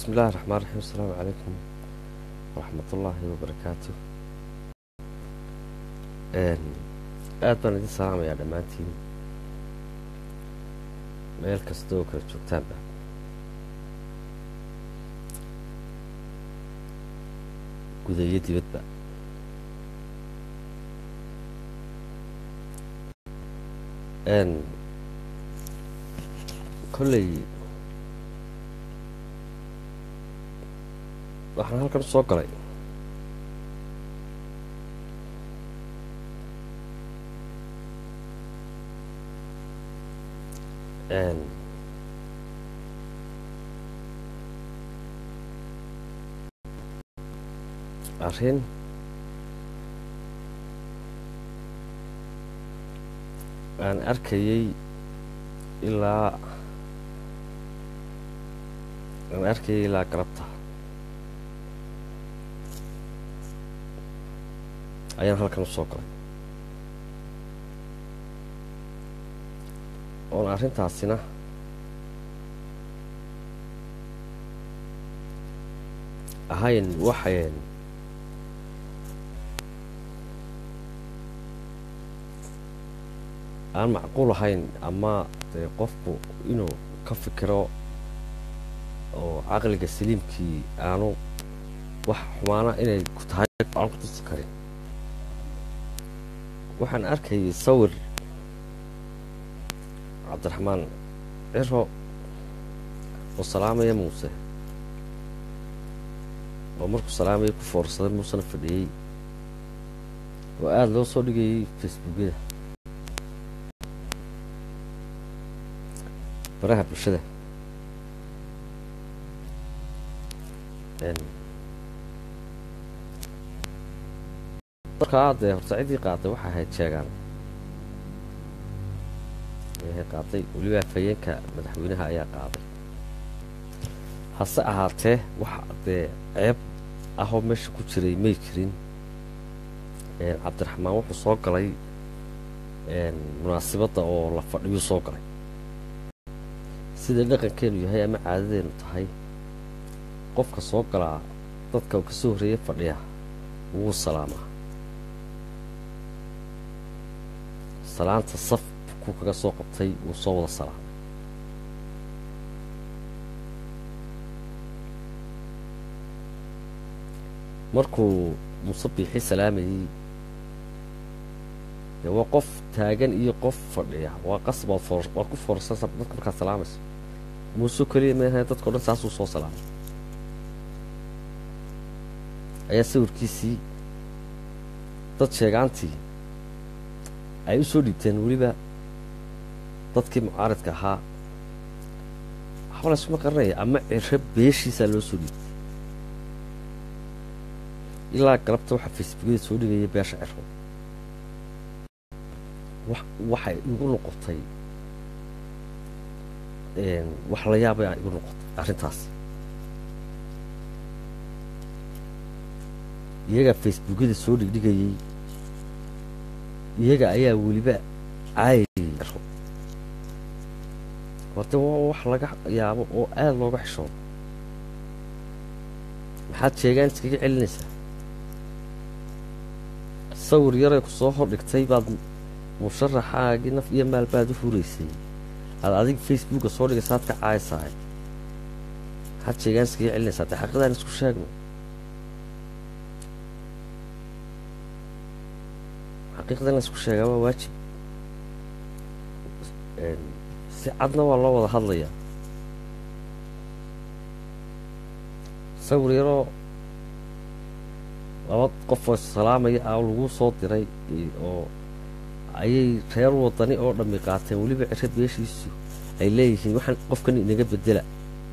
bismi illaahi raxmaan raxiim asalaamu calaykum waraxmat ullaahi wabarakaatu aad baan idin salaamayaa dhammaantiin meel kasta oo kala joogtaanba guda iyo dibadba kolley waxaan halkan soo galay arrin aan arkayey ilaa aan arkayay ilaa galabta ayaan halkan u soo galay oon arrintaasina ahayn waxayn aan macquul ahayn ama dee qofku inuu ka fikiro oo caqliga saliimkii aanu wax xumaana inay ku tahay aan ku tusi karin waxaan arkayay sawir cabdiraxmaan ciro oo salaamaya muuse oo markuu salaamaya ku foorsaday muusena fadhiyey oo aada loo soo dhigayay facebookyada baraha bulshada markaa dee horta ciddii qaaday waxay ahayd sheegaan ayahay qaaday weliba afhayeenka madaxweynaha ayaa qaaday hase ahaatee wax dee ceeb ahoo meesha ku jiray may jirin cabdiraxmaan wuxuu soo galay munaasibadda oo la fadhiyuu soo galay sida dhaqankeenu yahay ama caadadeenu tahay qofka soo galaa dadka uu ka soo horreeya fadhiya wuu salaamaa salaanta saf ku kaga soo qabtay wuu soo wada salaamay markuu muuse biixi salaamayey dee waa qof taagan iyo qof fadhiya waa qasab waad waad ku foorsansa dadka markaad salaamayso muuse keliya maaha dadka o dhan saasuu soo salaamay ayaa sawirkiisii dad sheegaantii ay u soo dhiibteen weliba dadkii mucaaridka ahaa waxba laysuma qaranaya ama ciro beeshiisaa loo soo dhiibtay ilaa galabta waxaa facebookyada soo dhigaya beesha ciro waxay igu noqotay wax la yaabay igu noqotay arrintaas iyagaa facebookyada soo dhigdhigayey iyaga ayaa weliba caayayey ciro horte waa wax laga yaabo oo aada looga xishoodo maxaad sheegaan iskaga celinaysaa sawir yaray ku soo hordhigtay baad musharaxaagii naf iyo maal baad u huraysay aad adig facebooka soo dhigaysa aad ka caaysahay maxaad sheegaan iskaga celinaysaa dee xaqiidaan isku sheegno xaqiiqda in la isku sheegaa waa waajib si cadna waa loo wada hadlayaa sawir yaroo laba qofoo salaamaya ah lagu soo diray oo ayay reer wadani oo dhammi qaateen weliba ciro beeshiisu ay leeyihiin waxaan qofkan inaga bedela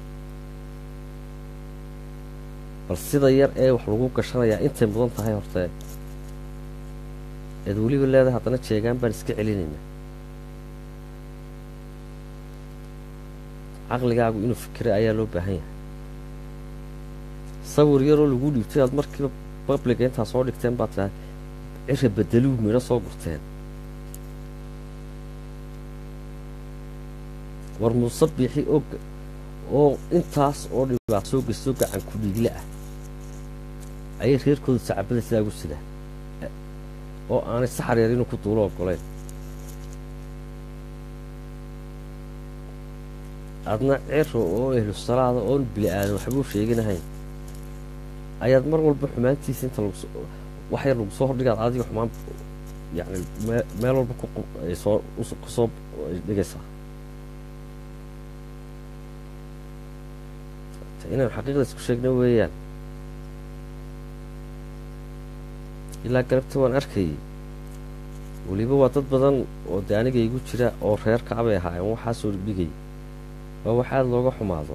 bal sida yar ee wax lagu gashanayaa intay mudan tahay hortee eed weliba leedahay haddana jeegaan baan iska celinaynaa caqligaagu inuu fikira ayaa loo baahan yahay sawir yaroo lagu dhiibtay aad markiiba babliga intaa soo dhigteen baad tiahay cira bedeluu midho soo gurteen war muuse biixi og oo intaas oo dhibaato soo gestoo gacan ku dhiigle ah ayay reerkooda sacabada sidaa ugu sidaan oo aanay saxar yar inuu ku duulo ogoleyn adna ciro oo ehlu salaada oon bili aadan waxbuu sheeganahayn ayaad mar walba xumaantiisa inta lagu wax yar lagu soo hordhigaad adiga xumaan yacni meel walba kusoo kusoo dhigaysaa inaan xaqiiqda isku sheegna weeyaan ilaa galabta waan arkayay weliba waa dad badan oo dee aniga igu jira oo reer kacbay ahaayeen waxaa soo dhigdhigay waa wax aada looga xumaado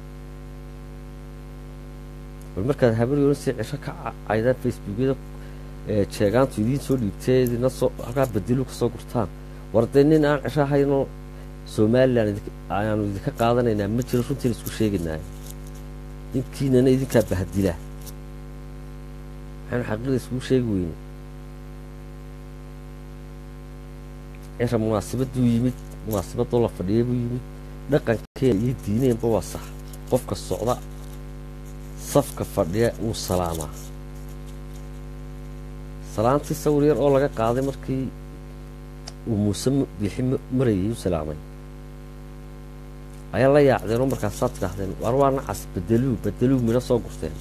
bal markaad habaryoona si cisho ka caydaan facebookyada jeegaantu idiin soo dhiibtee idina soo halkaa badilu ka soo gurtaan war dee nin aan cisho ahaynoo somalilan ayaanu idinka qaadanaynaa ma jiro runtiin isku sheegaynaayo inkiinana idinkaa bahadila maxaynu xaqiiqda iskugu sheegi weyne cira munaasabaduu yimid munaasabadoo la fadhiyay buu yimid dhaqankeena iyo diineenba waa sax qofka socda safka fadhiya wuu salaamaa salaantii sawir yar oo laga qaaday markii uu muuse biixi marayay u salaamay ayaa la yaacdeenoo markaasaad tidhaahdeen war waa nacas bedeluu bedeluu midho soo gurteen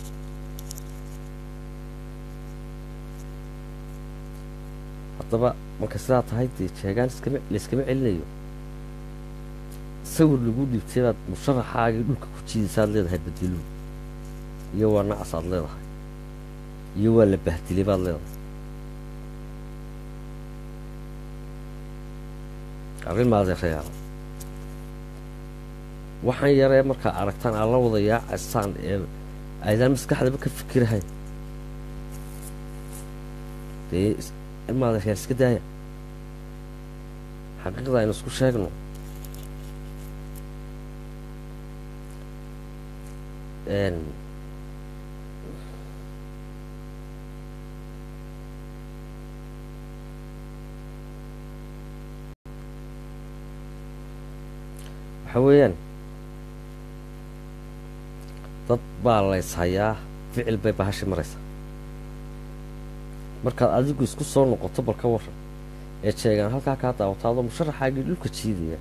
haddaba marka sidaa tahay dee jeegaan iskama layskama celinayo sawir lagu dhiibtay baad musharaxaagii dhulka ku jiidaysaad leedahay bedeluu iyo waa nacas aad leedahay iyo waa la bahdilay baad leedahay arrin maadeerayaal waxaan yaree markaa aragtaan aad la wada yaacaysaan ee aydaan maskaxdaba ka fikirahayn dee maadeerayaal iska daaya xaqiiqda aynu isku sheegno waxa weeyaan dad baa lays hayaa ficil bay bahashi maraysaa markaad adigu isku soo noqoto bal ka waran ee jeegaan halkaa kaa daawataadoo musharaxaagii dhulka jiidaya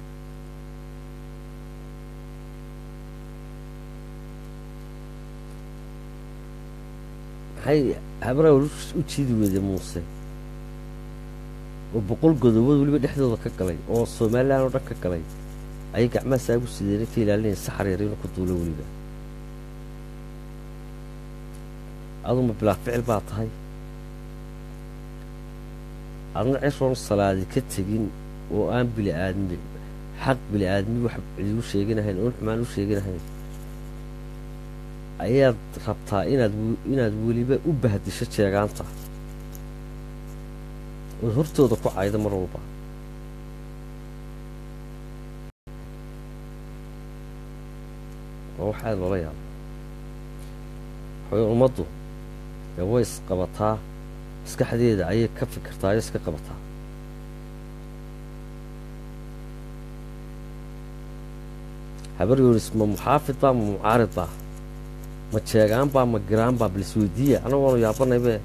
maxay habaraa u jiidi weyday muuse oo boqol godobood weliba dhexdooda ka galay oo somalilan oo dhan ka galay ayay gacmaha saagu sideena ka ilaalinaya saxar yar inuu ku duulo weliba aduma bilaa ficil baa tahay adna ciroon salaadi ka tegin oo aan bili aadmi xaq bili aadmi wax cidigu sheeganahayn oon xumaan u sheeganahayn ayaad rabtaa inaad inaad weliba u bahdisho jeegaanta ood hortooda ku caydo mar walba waa wax aada loola yaabo waxaway ummaddu dee way isqabataa maskaxdeeda ayay ka fikirtaa ayay iska qabataa habar yoonis ma muxaafid baa ma mucaarid baa ma jeegaan baa ma giraan baa bal isweydiiya anagoonu yaabanaybe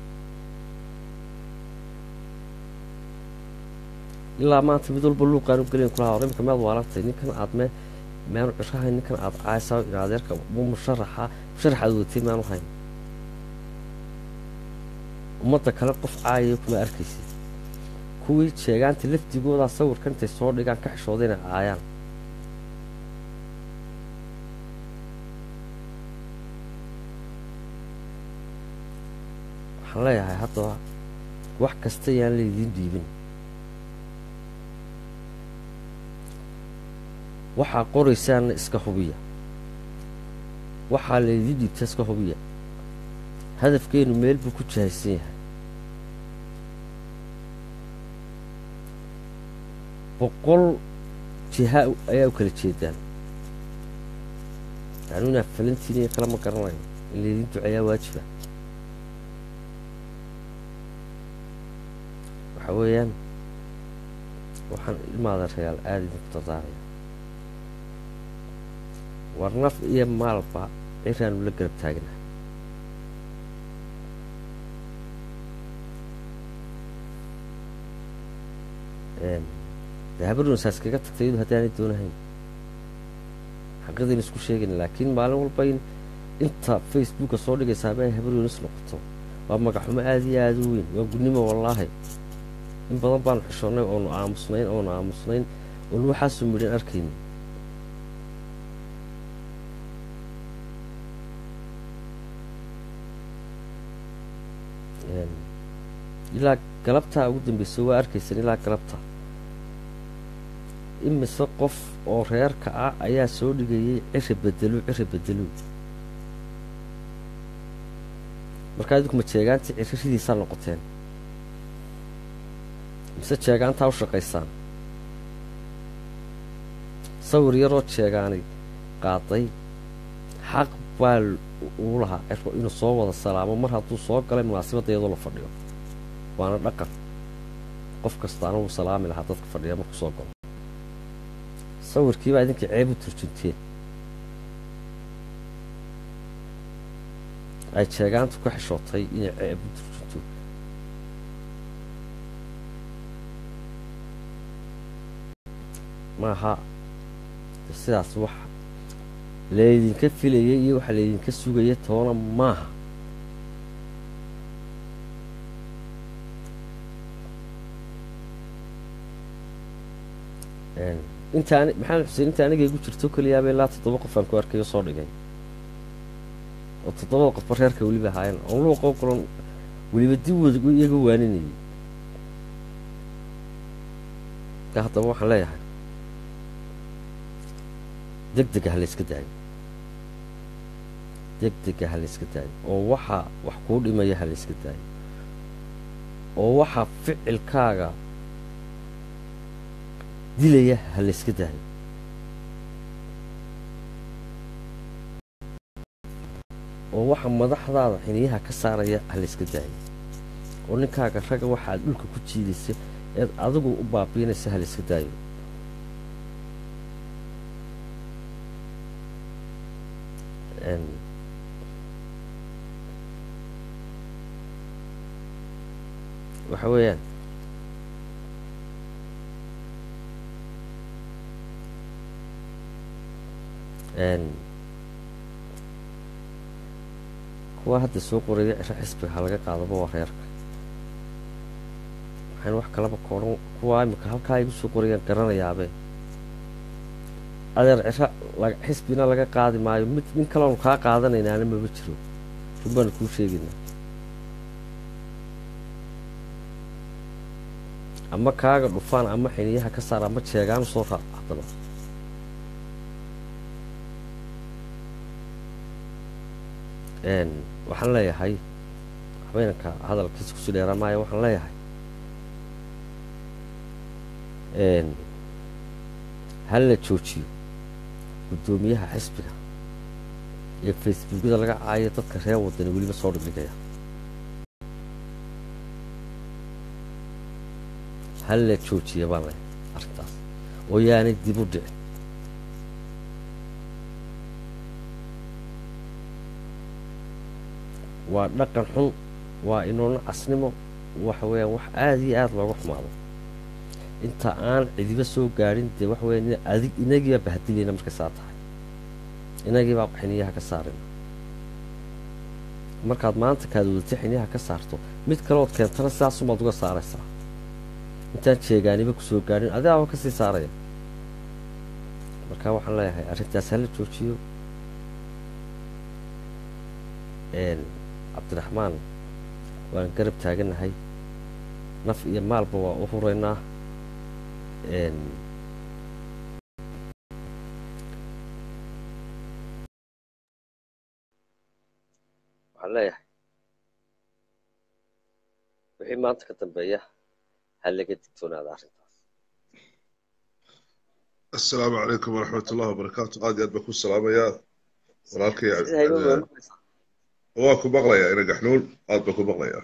ilaa maanta mid walba luuqaan u gelayn kulaha hor imika mead waalartay ninkan aad me meanu cishahayn ninkan aad caaysaa in adeerka mu musharaxa musharax aad wadatay maanu hayn ummadda kale qof caayaya kuma arkaysid kuwii jeegaanta lafdigoodaa sawirkan intay soo dhigaan ka xishooda inay caayaan waxaan leeyahay haddaba wax kasta yaan laydiin dhiibin waxaa qoraysaanna iska hubiya waxaa laydiin dhiibta iska hubiya hadafkeenu meel buu ku jahaysan yahay boqol jiha ayaa u kala jeedaan yacni inaad falantiin iyo kale ma garanayo in laydiin duceeyaa waajiba waxa weeyaan waxaan ilmaada regaal aada idinku dardaaraya war naf iyo maalba ciraanu la garab taagnahay dee habarunsaas kaga tagtay iyadu haddaanay doonahayn xaqadaynu isku sheegayna laakiin maalin walba in inta facebooka soo dhigaysa haba ay habaruunis noqoto waa magaxumo aada iyo aada u weyn waa gudnimo wallaahi in badan baanu xishoonnay oonu aamusnayn oonu aamusnayn oonu waxaasu midhan arkayni ilaa galabtaa ugu dambaysa waa arkaysan ilaa galabta imise qof oo reerka ah ayaa soo dhigayay cira bedelo cira bedelo markaa idinku ma jeegaantii ciriridiisaa noqoteen mise jeegaantaa u shaqaysaan sawir yaroo jeegaanay qaaday xaq baa uu lahaa ciro inuu soo wada salaamo mar hadduu soo galay munaasabadda iyadoo la fadhiyo waana dhaqan qof kastaana wuu salaami lahaa dadka fadhiya markuu soo galo sawirkiibaa idinkii ceeb u turjunteen ay jeegaantu ka xishootay inay ceeb u turjunto maaha sidaas wax laydinka filayay iyo waxa laydinka sugaya toona maaha intaan maxamed xuseen inta aniga igu jirto keliyaaba ilaa toddoba qof aan ku arkayo soo dhigay oo toddobada qofba reerka weliba ahaayeen oon luuqoo kulan weliba dib wad iyaga waaninayay ka haddaba waxaan leeyahay deg dega ha layska daayo deg dega ha layska daayo oo waxaa wax kuu dhimaya ha layska daayo oo waxaa ficilkaaga dilaya ha layska daayo oo waxa madaxdaada xiniyaha ka saaraya ha layska daayo oo ninkaaga ragga waxaad dhulka ku jiidaysa eed adigu u baabiinaysa ha layska daayo waxa weeyaan kuwa hadda soo qoraya ciro xisbiga ha laga qaadaba waa reerka waxaan wax kalaba koodhan kuwaa imika halkaa igu soo qorayaan garanayaabe adeer ciro xisbina laga qaadi maayo mid nin kaleonu kaa qaadanaynaana maba jiro run baanu kuu sheegaynaa ama kaaga dhufaan ama xiniyaha ka saar ama jeegaan soo raac haddaba waxaan leeyahay habeenka hadalkiisa kusii dheeraa maayo waxaan leeyahay hal la joojiyo guddoomiyaha xisbiga ee facebookyada laga caayo dadka reer wadani weliba soo dhigdhigaya hal la joojiya baan leeyahay arrintaas oo yaanay dib u dhicin waa dhaqan xun waa inoona casnimo waxa weeyaan wax aada iyo aada looga xumaado inta aan cidiba soo gaadhin dee waxa weya adig inagiibaa bahadilayna markay saa tahay inagiibaa xiniyaha ka saarina markaad maanta kaad wadatay xiniyaha ka saarto mid kaleood keentana sidaasumaad uga saaraysaa intaan jeegaaniba kusoo gaadhin adigaaba kasii saaraya marka waxaan leeyahay arrintaas hala joojiyo cabdiraxmaan waan garab taaganahay naf iyo maalba waa u huraynaa waxaan leeyahay wixii maanta ka dambeeya ha laga digtoonaada arrintaas asalaamu calaykum waraxmat ullahi wabarakaatu aad iyo aad baan ku salaamayaa walaalkay waa ku maqlayaa ina gaxnuul aad baan ku maqlayaa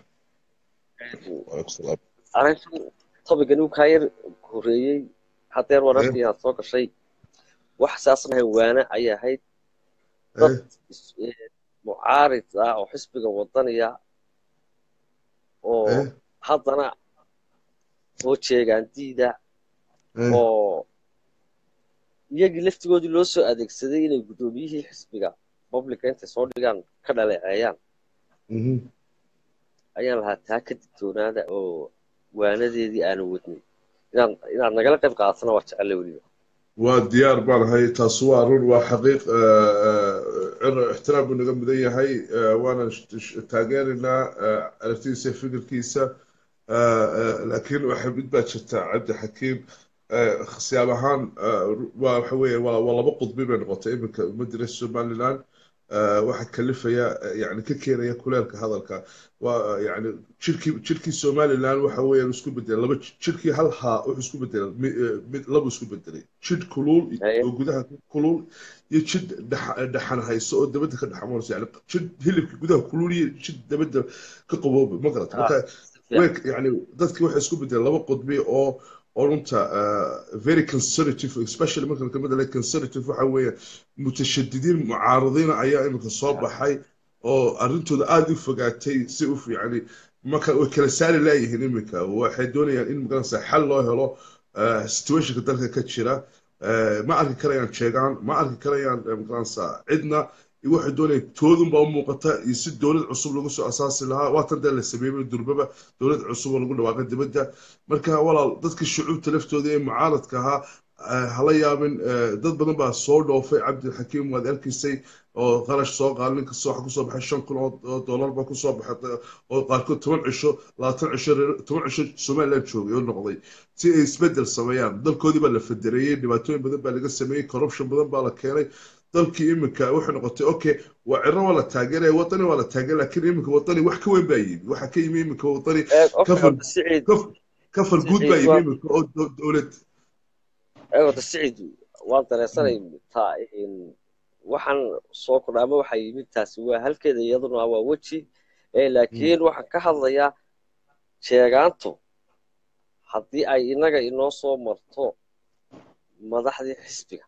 arrintan tobigan uu kaa yar horeeyey hadeer wararkii aad soo gashay wax saas lahayn waana ayay ahayd dad mucaarid ah oo xisbiga wadaniya oo haddana oo jeegaandiida oo iyagii laftigoodii loo soo adeegsaday inay guddoomiyihii xisbiga publica intay soo dhigaan ka dhaleeceeyaan ayaan lahaa taa ka digtoonaada oo waanadeedii aanu wadnay inaad inaad nagala qayb qaadatana waa jecelle weliba waa diyaar baan ahay taas waa run waa xaqiiq ixtiraam buu naga mudan yahay waana taageeraynaa aragtidiisa fikirkiisa laakiin waxa mid baa jirta cabdi xakiim siyaab ahaan waa waxa weeye waa waa laba qudbi bay noqotay iminka ummadda reer somaliland waxa kalifaya yani ka keenaya kuleelka hadalka waa yani jirkii jirkii somaliland waxa weeyaan isku bedelay laba jirkii hal haa wuxuu isku bedelay mid laba isku bedelay jid kulul oo gudaha kulul iyo jid dhaxan hayso oo dabadda ka dhaxamoonaysa yani jid hilibka gudaha kulul iyo jid dabadda ka qabooba ma garata marka yani dadkii waxay isku bedelay laba qudbi oo oo runta very conservative especially marka kelmada le conservative waxa weeye mutashadidiin mucaaradiina ayaa iminka soo baxay oo arrintooda aada u fogaatay si u yani marka way kala saari laayihiin iminka waxay doonayaan in magaranaysa xal loo helo situationka dalka ka jira ma arki karayaan jeegaan ma arki karayaan magaranaysa cidna waxay doonayaan toodunbaa u muuqata iyo si dowlad cusub lagu soo asaasi lahaa waatan dee la sameeyey durbaba dowlad cusub oo lagu dhawaaqay dibadda marka walaal dadka shucuubta laftooda ee mucaaradka ahaa hala yaabin dad badan baa soo dhoofay cabdilxakiim waad arkaysay oo qarash soo qaal nin kasta waxa kusoo baxay shan kun oo dollar baa kusoo baxay oo qaarkood toban cisho labaatan cisho toban cisho somaliland joogay oo noqday si ay isbedel sameeyaan dalkoodii baa la federeeyey dhibaatooyin badan baa laga sameeyey corruption badan baa la keenay dalkii iminka waxay noqotay okay waa ciro waa la taageeraya wadani waa la taageer laakiin iminka wadani wax ka weyn baa yimi waxa ka yimi iminka wadani kafar guud baa yimi iminka oo dowlad wada siciid waan dareensanay taa waxaan soo kordha ama waxaa yimid taasi waa halkeeda iyaduna waa weji laakiin waxaan ka hadlayaa sheegaantu haddii ay inaga inoo soo marto madaxdii xisbiga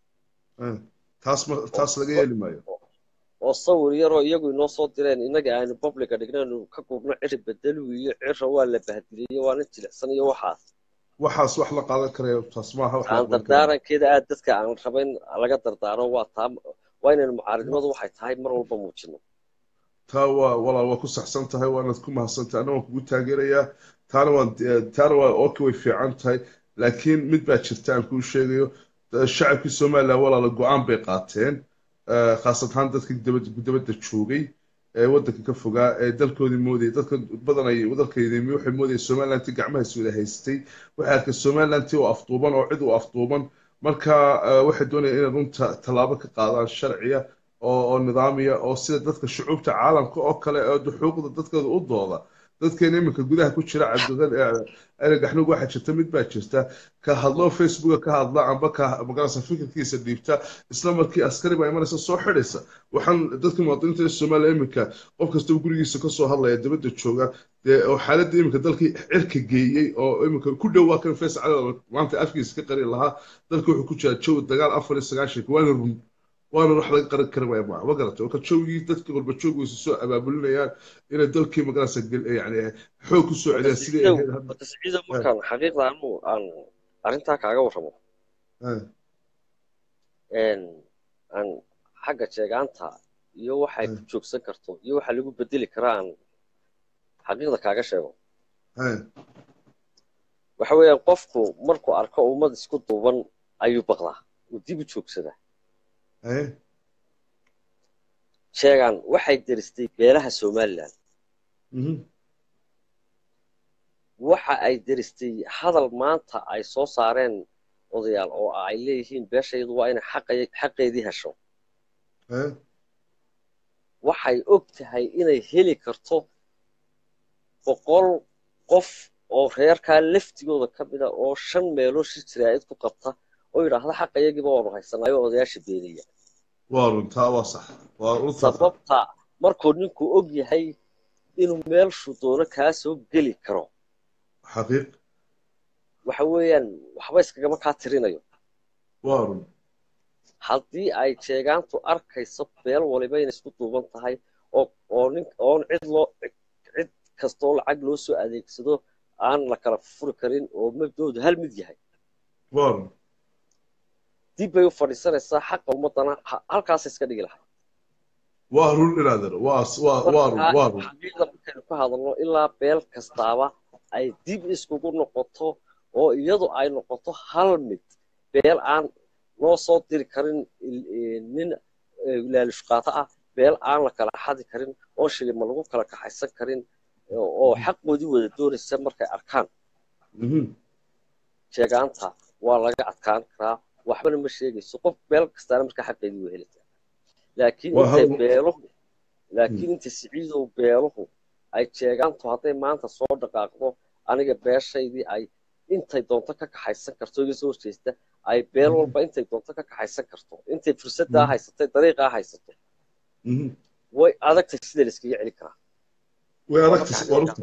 taas laga yeeli maayo oo sawir yaroo iyagu inoo soo direen inaga aanu publica dhignaynu ka gurno ciri bedelu iyo cira waa la bahdiliyo waana jilicsan iyo waxaas waxaas wax la qaadan karaya taas maaha aan dardaarankeeda aad dadka aan rabayn laga dardaaro waa taa waa inaynu mucaaridnimadu waxay tahay mar walba muujino taa waa walaal waa ku saxsan tahay waanaad ku mahadsantahay anna waan kugu taageerayaa taana waan taana waa oka way fiican tahay laakiin mid baa jirta aan kuu sheegayo shacabkii somaliland walaala go-aan bay qaateen khaasad ahaan dadkii dabadda joogay ee waddanka ka fogaa ee dalkoodii moodayay dadka badan ay dalkaydimi waxay moodayay somalilanti gacmahaas wada haystay waxay arkay somalilanti oo afduuban oo cid u afduuban marka waxay doonayaan inay runta tallaabo ka qaadaan sharciya oo oo nidaamiya oo sida dadka shucuubta caalamka oo kale oo xuquuqda dadkooda u dooda dadkeena iminka gudaha ku jira cabdigaxnuug waxaa jirta mid baa jirta ka hadlo facebooka ka hadla amba ka magarasa fikirkiisa dhiibta isla markii askari baa imanaysa soo xidhaysa waxaan dadka muwaadiniinta soomaaliya iminka qof kastaba gurigiisa kasoo hadlaya dibadda jooga dee oo xaaladda iminka dalkii cirka geeyey oo iminka ku dhowaa kan fays cali maanta afkiisa ka qari lahaa dalka wuxuu ku jira jawi dagaal afar iyo sagaashanka waana run waana wax laga qaran kara waaya ma garata oo ka joogii dadka qurba jooggiisa soo abaabulinayaan inay dalkii magarasa yani xoog ku soo celiyaan sidii tasciida markaan xaqiiqda anu aan arrintaa kaaga warramo aan xagga jeegaanta iyo waxay ku joogsan karto iyo waxa lagu bedeli karaa aan xaqiiqda kaaga sheego waxa weeyaan qofku markuu arko ummad isku duuban ayuu baqdaa uu dib u joogsadaa sheegaan waxay deristay beelaha somalilan waxa ay deristay hadal maanta ay soo saareen odayaal oo ay leeyihiin beeshaydu waa inay xaqeedii hesho waxay og tahay inay heli karto boqol qof oo reerkaa laftigooda ka mida oo shan meeloo shir jiraa'id ku qabta oo yidhaahda xaqa iyagiiba waanu haysanayo odayaasha beeniya waa runtaa waa sax sababta markuu ninku og yahay inuu meelshu doono kaa soo geli karo xaqiiq waxa weeyaan waxba iskagama kaa tirinayo waa run haddii ay jeegaantu arkayso beel waliba inay isku duuban tahay oo oo nin oon cid loo cid kastoo lacag loo soo adeegsado aan la kala furi karin oo mabdoodu hal mid yahay waar dib bay u fadhiisanaysaa xaqa ummadana ha- halkaas iska dhigi lahay waa run inaadan waa waa waa run waa run xaqiiqda markaynu ka hadalno ilaa beel kastaaba ay dib iskugu noqoto oo iyadu ay noqoto hal mid beel aan loo soo diri karin il- eh, nin eh, laalush qaato ah beel aan la kala xadi karin oo shilima lagu kala kaxaysan karin oo oo xaqoodii wada doonaysa markay arkaan Mhm. sheegaanta waa laga adkaan karaa waxbana ma sheegayso qof beel kastaana markaa xaqeedii waa helisaa laakiin Waa intay hal- beeluhu laakiin inta siciidow beeluhu ay sheegaantu hadday maanta soo dhaqaaqdo aniga beeshaydii ay intay doonto ka kaxaysan karto iga soo horjeesta ay beel walba intay doonto ka kaxaysan karto intay fursaddaa haysatay dariiqaa haysato Mhm. way adagtay sida la iskaga celi karaa way adagtay waa runta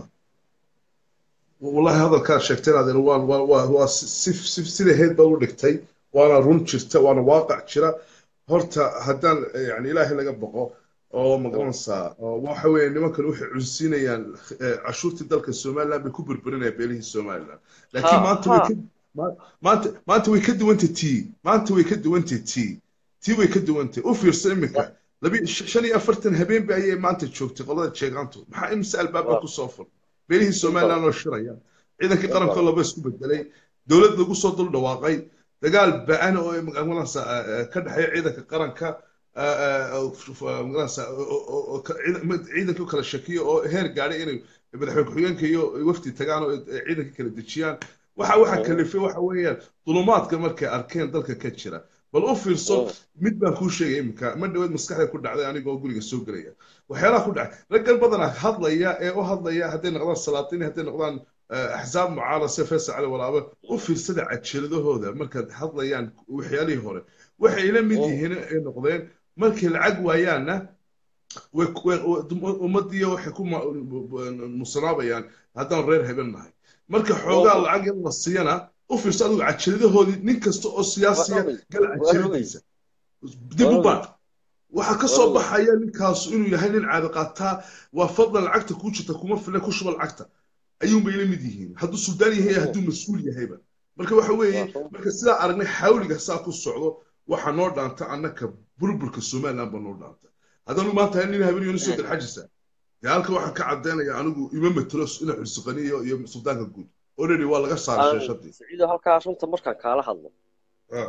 wallahi hadalkaad sheegtay inaad waa waa waa waa si si sida heed baad u dhigtay waana run jirta waana waaqac jira horta haddaan yani ilaahay laga baqo oo magaranaysaa oo waxa weeye nimankan waxay cunsiinayaan eh, cashuurtii dalka somaliland bay ku burburinayaan beelihii somaliland laakiin Ha, maanta way ha. ka ma- maanta maanta way ka duwantay tii maanta way ka duwantay tii tii way ka duwantay u fiirsa iminka labi shan iyo afartan habeen ba ayay maanta joogtay qolada jeegaantu maxaa imse albaaba Waa. ku soo fur beelihii somaliland oo shiraya ciidankii qaranka laba isku bedelay dowlad lagu soo dul dhawaaqay dagaal ba-an oo magaranaysa ka dhexeeya ciidanka qaranka eh, eh, oo f- f- magaranaysa oo- oo- oo ka- ciidan- mid- ciidankii u kala shakiyo oo heer gaadhay inay madaxweyne ku-xigeenka iyo wafdi tagaan oo eh, ciidankii kala dejiyaan waxa waxa Mm. kalifay waxa weeyaan dulumaadka markay arkeen dalka ka jira bal u fiirso Mm. mid baan kuu sheegay iminka ma dhaweed maskaxda ku dhacday anigoo guriga soo gelaya waxyaalaha ku dhacay raggan badanaa hadlaya ee u hadlaya hadday noqdaan salaatiin hadday noqdaan eh, axsaab mucaarad sida faysal cali walaabe u fiirsada cajiladahooda markaad hadlayaan waxyaalihii hore waxay ila mid Mm. yihiin ay noqdeen markay lacag waayaanna way way- ummadii waxay ku ma- musanaabayaan haddaan reer haben nahay marka xoogaa Mm. lacag in la siiyana u fiirso adigu cajiladahoodii nin kasta oo siyaasiya Waa rogay. gal Waa cajiladiisa dib u Waa baadh waxaa ka soo Waa baxaya ninkaasu inuu yahay nin caadi qaataa waa fadlan lacagta kuu jirta kuma file ku shuba lacagta ayuunbay la mid yihiin hadduu suldaan yahay hadduu mas-uul yahayba marka waxa weeye Waa. marka sidaa aragnay xawliga saa ku socdo waxaa noo dhaanta annaka burburka somaliland baa noo dhaanta haddanu maanta hay nin habeen soo galxajisa dee halka waxaan ka caddaynaya anigu ima matelo ina xursiqaniyo iyo suldaanka guud already waa laga saaray sheeshadii siciido halkaa runta markaan kaala hadlo Ah,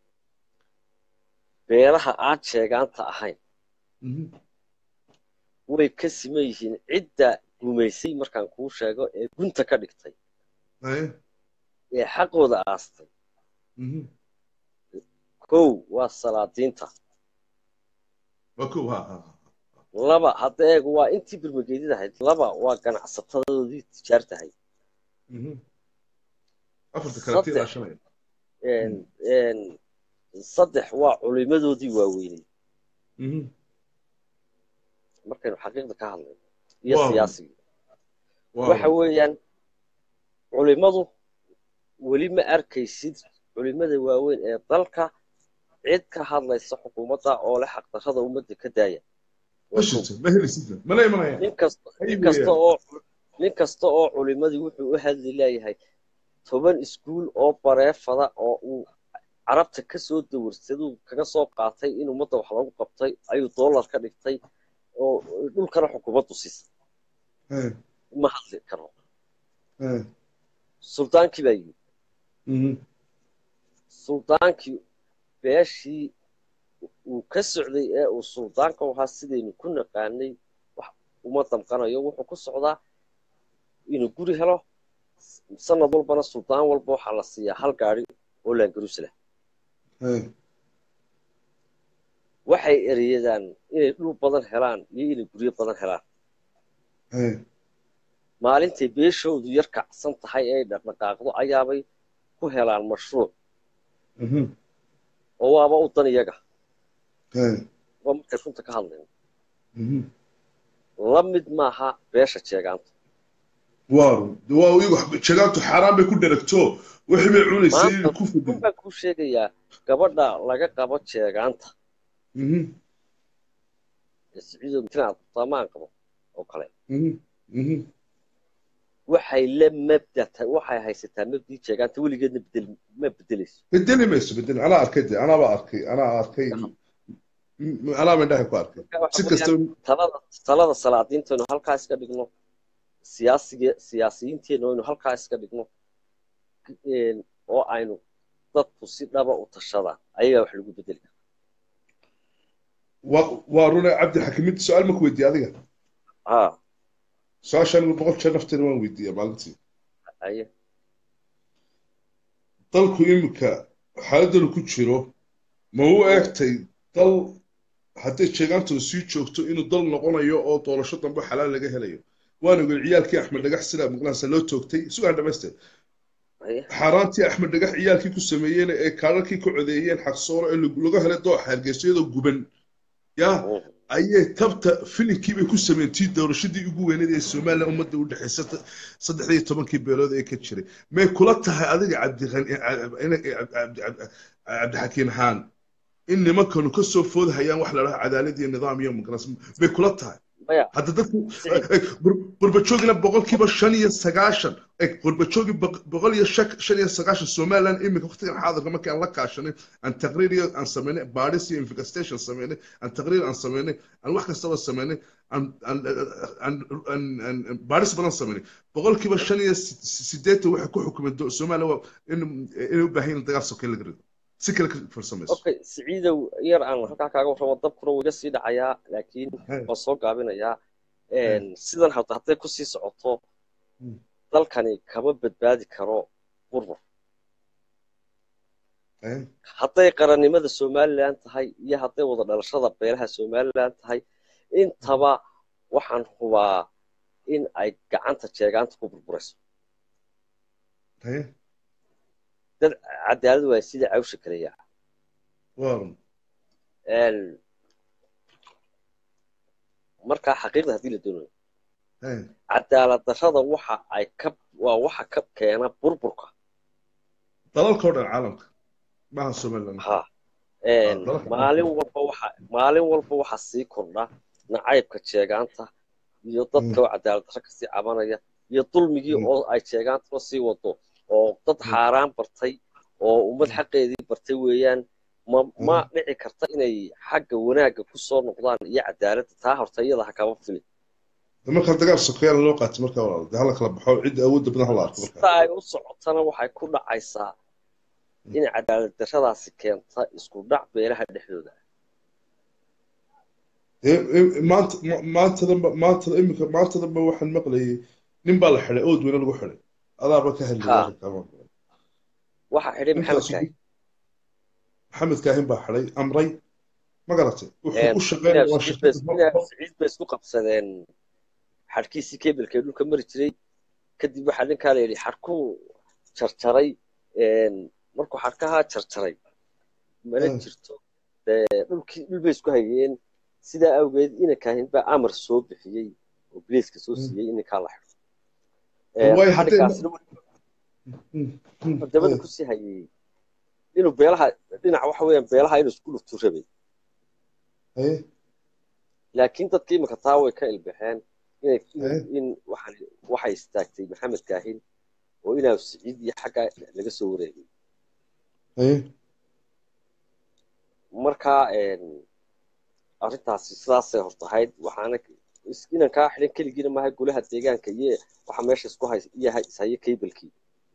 beelaha aan sheegaanta ahayn mhm. way ka siman yihiin cidda gumaysay markaan kuu sheego ee gunta ka dhigtay Haye, ee xaqooda aastay mhm. kow waa salaadiinta waa kow ha ha ha. laba hadda eeg waa intii birmageedid ahayd laba waa ganacsatadoodii tijaartahay Mhm. afarta kale tii Saddex. raashanaya Een- een, saddex waa culimadoodii waaweynay Mhm. markaynu xaqiiqda ka hadlayno iyo Waaw. siyaasigii Waa- waxa weeyaan culimadu weli ma arkaysid culimada waaweyn ee dalka cid ka hadlaysa xukuumadda oo leh xaqdarrada ummadda ka daaya ma jirto ma helisid mana imanaya nin kasta Ay nin kasta weeyaan. oo nin kasta oo culimadii wuxuu u hadli leeyahay toban iskuul oo bareefada oo uu carabta ka soo dawarsaduu kaga soo qaatay in ummadda wax lagu qabtay ayuu doolar ka dhigtay oo dhulkana xukuumaddu siisay Haye, ma hadli karo haye. suldaankii baa yidhi Mhm. suldaankii beeshii uu ka socday ee uu suldaanka u ahaa sidaynu ku naqaanay wax uma damqanayo wuxuu ku socdaa inuu guri helo sanad walbana suldaan walba waxaa la siiyaa hal gaari oo laangaruus leh Haye. waxay ereyadaan inay dhul badan helaan iyo inay guryo badan helaan Haye. maalintay beeshoodu yar kacsan tahay ee ay dhaqdhaqaaqdo ayaabay ku helaan mashruuc Mhm. oo waaba u dan iyaga Haye. waa markay runta ka hadlayno Mhm. la mid maaha beesha jeegaanta waaru waa iyagu jagaantu xaaraan bay ku dheragto wixii bay cunaysay inay maanta ku fadhido run baan kuu sheegayaa gabadha laga qabo jeegaanta Mhm, ee siciido mitinaad tamaan qabo oo kale mhm, mhm. waxay la mabda tahay waxay haysataa mabdii jeegaanta weligeedna bedel ma bedelayso bedeli mayso bedeli anaa arkay de anaaba arkay anaa arkay M- anaa mindhaha ku arkay Marka waxa si kasta weeyaan talada talada salaadiintaynu halkaa iska dhigno siyaasiga siyaasiyiinteena aynu halkaa iska dhigno een, oo aynu dadku si dhaba u tashadaan ayagaa wax lagu bedeli kara waa waa rune cabdi xakimid su-aal maku weydiiye adiga ha su-aasha anigu boqol jeer nafteena waan weydiiya maalintii aye dalku iminka xaaladanu ku jiro ma u eegtay dal hadday jeegaantooda sii joogto inuu dal noqonayo oo doorasho dambe xalaal laga helayo waan ogey ciyaalkii axmed dhagax sida maqlaansa loo toogtay sugaan dhamaystir aye xaaraantii axmed dhagax ciyaalkii ku sameeyeen ee kaadharkii ku codeeyeen xaqsooro ee laga helay dooxa hargeysayadoo guban yaa Mhm. ayay tabta filinkii bay ku sameyntii doorashadii ugu weyneed ee somalilan ummadda u dhexaysa saddex iyo tobankii beelood ee ka jiray may kula tahay adiga cabdixakiin xaan in nimankanu ka soo foodhayaan wax la dhaho cadaalad iyo nidaam iyo muqras may kula tahay maya hadda dadku Siciid. qurbajoogina boqolkiiba shan iyo sagaashan qurbajoogi boqol iyo shan iyo sagaashan somaliland iminka waqtigan xaadirka markii aan la kaashanay aan taqriir iyo aan sameynay baadhis iyo investigation sameynay aan taqriir aan sameynay aan wax kastaba sameynay aan aan aan aan baadhis badan sameynay boqolkiiba shan iyo sideetan waxay ku xukumeen somaliland inay u baahan yihiin dagaal sokeyn laga rido si kale ka farsamayso okay siciidow yar aan halkaa kaaga warramo dabkuna wuu iga sii dhacayaa laakiin waan soo gaabinayaa sidan hadda hadday kusii socoto dalkani kama badbaadi karo burbur hadday qarannimada somalilan tahay iyo hadday wada dhalashada beelaha somalilan tahay intaba waxaan hubaa in ay gacanta jeegaanta ku burburayso dad cadaalad waay sida cawsha kaleya markaa xaqiiqda haddii la doonayo cadaalad darrada waxa ay ka waa waxa ka keena burburka dalalka o dhan caalamka maaha somaliland ha maalin walba waxa maalin walba waxa sii kordha nacaybka jeegaanta iyo dadka oo cadaalad darro kasii cabanaya iyo dulmigii oo ay jeegaantaba sii wado oo dad xaaraan bartay oo ummad xaqeedii bartay weeyaan ma ma dhici karta inay xagga wanaagga ku soo noqdaan iyo cadaaladda taa horta iyada ha kaba filin marka dagaal sokeyaal loo qaatay marka walaal de hala kala baxo cidda awoodda badan hala arko sida ay u socotana waxay ku dhacaysaa in cadaalad darradaasi keenta isku dhac beelaha dhexdooda maanta maantadanba maantada iminka maantadanba waxaan maqlayay nin baa la xidhay ood weyne lagu xidhay adaaba ka hadlaya waxa xidhay maxamed kaahi maxamed kaahin baa xidhay amray ma garatay wuxuu u shaqeynaya siciid bay isku qabsadeen xadhkiisii kebilka dhulka mari jiray kadib waxaa ninkaa la yidhi xadhkuu jarjaray markuu xadhkahaa jarjaray mana jirto dhulkii dhul bay isku hayeen sidaa awgeed ina kaahin baa amar soo bixiyey oo biliiska soo siiyey in ninkaa la xidho xadhkaasina dabada kusii hayay inuu beelaha dhinaca waxa weeyaan beelaha inuu isku dhuftu rabay laakiin dadkii imika taa way ka ilbaxeen in waxay istaagtay maxamed kaahin oo inaa siciid iyo xagga laga soo wareegay marka arrintaasi sidaasay hortahayd waxaana inan kaa xidhan keligiina maaha golaha deegaanka iyo waxa meesha isku hay iyo ishaye cabelkii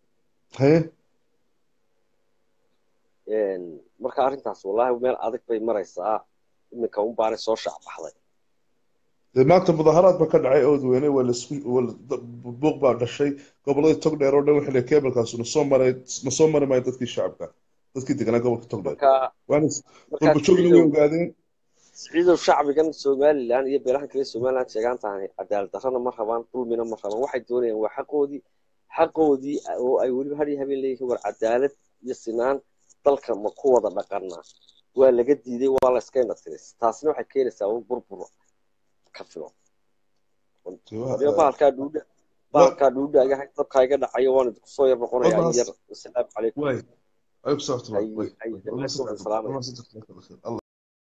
marka arrintaas wallahi meel adag bay maraysaa iminka un baanay soo shaacbaxday maanta mudaharaad ba ka dhacay oodweyne buuq baa dhashay goboladii togdheer oo dhan waxay leeyihin keebelkaas nasoo maray nasoo mari maayo dadkii shacabka dadkii deganaa gobolka togdheer waana qurbajoogina way ogaadeen siciidow shacbigan somalilan iyo beelahan kale somaliland sheegaan tahay cadaalad darrana ma rabaan dulmina ma rabaan waxay doonayaan waa xaqoodii xaqoodii oo ay weliba har iyo habeen leeyihiin war cadaalad iyo sinaan dalka ma ku wada dhaqanaa waa laga diiday waa la iska indhatiray taasina waxay keenaysaa un burbur ka filo bahalkaa dhuudha baalkaa dhuudhaagaha dabkaa iga dhacayo waan idinku soo yar noqonayaa in Wadaas- yar wasalaamu calaykum واي عليكم السلام ورحمة الله أي- واي أي- واي. الله الله يسلمك، يسلمك. سلام الله يسلمك. الله